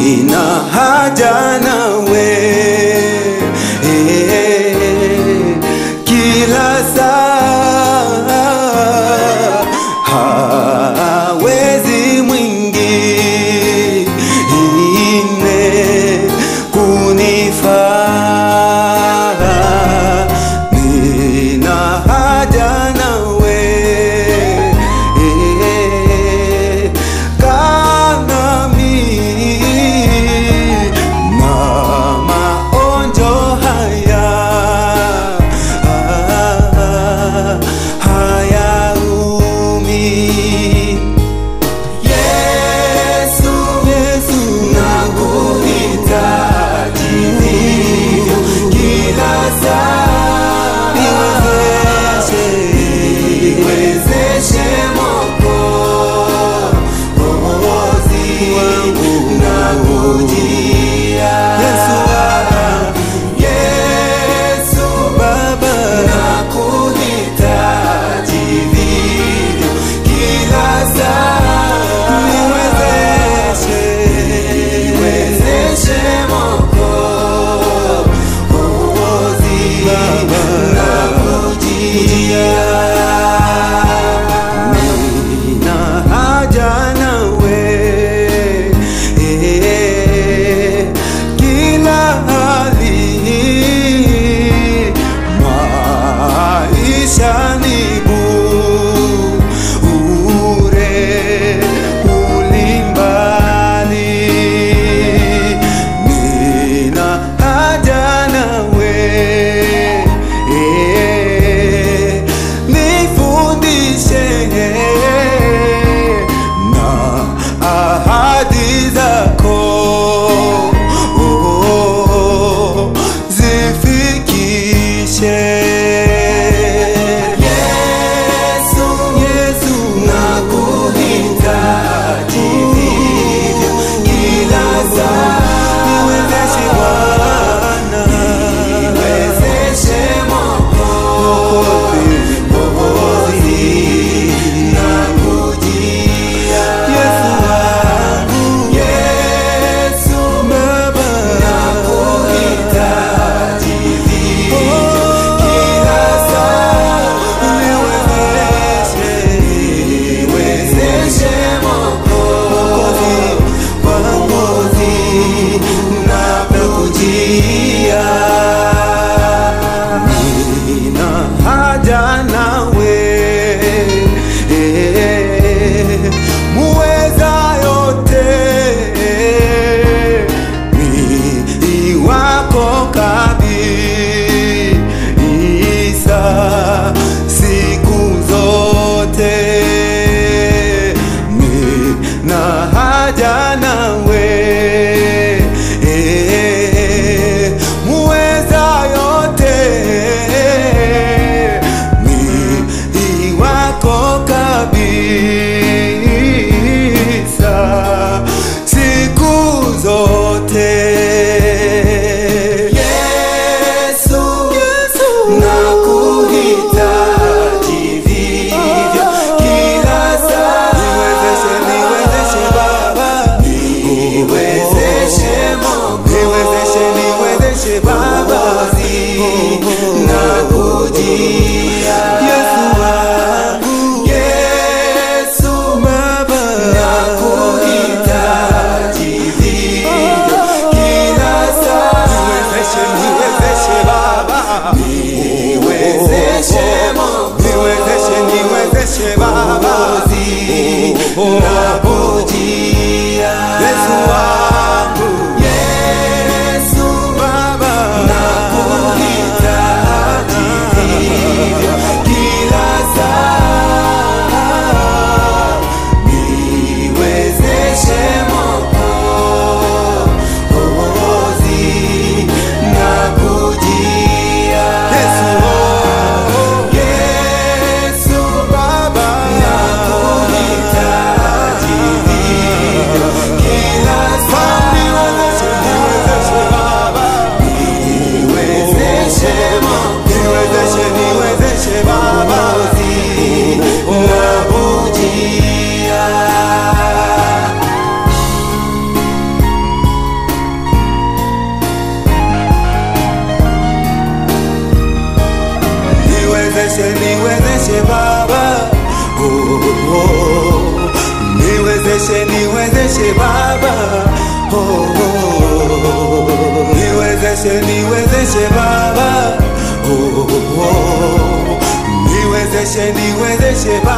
nina haja nawe eh, kila saa hawezi mwingine kunifaa nina haja nawe eh, kanami na maonjo haya ah, hayaumi Yesu, Yesu, nakuhitaji hivyo kila saa. Niwezeshe, niwezeshe Mwokozi wangu, nakujia. Yesu, Yesu Baba, nakuhitaji vivyo kila saa. Niwezeshe, niwezeshe Mwokozi, nakujia. Nina haja nawe eh, kila hali maisha ni bure ulimbali nina haja nawe eh, nifundishe na ahadi zako oh, zifikishe Yesu, Yesu, nakuhitaji vivyo kila saa. Niwezeshe Bwana, niwezeshe Mwokozi, Mwokozi, nakujia. Yesu wangu, Yesu Baba, nakuhitaji vivyo kila saa. Niwezeshe, niwezeshe Mwokozi, Mwokozi, nakujia. Nina haja nawe eh, muweza yote ni wako kabisa siku zote nina haja nawe eh, muweza yote ni wako kabisa siku zote Yesu, Yesu nakuhitaji vivyo kila saa. Niwezeshe, niwezeshe Baba, niwezeshe Mungu, niwezeshe, niwezeshe Baba, nakujia Yesu wangu, Yesu Baba, nakuhitaji vivyo kila saa. Niwezeshe, niwezeshe Baba, niwezeshe Mungu, niwezeshe, niwezeshe Baba, nakujia Yesu wangu, Yesu Baba, nakuhitaji vivyo kila saa. Niwezeshe Mwokozi, nakujia. Yesu Baba, nakuhitaji vivyo kila saa. oh, oh. Niwezeshe, niwezeshe Baba, oh, oh, oh. Niwezeshe, niwezeshe Baba.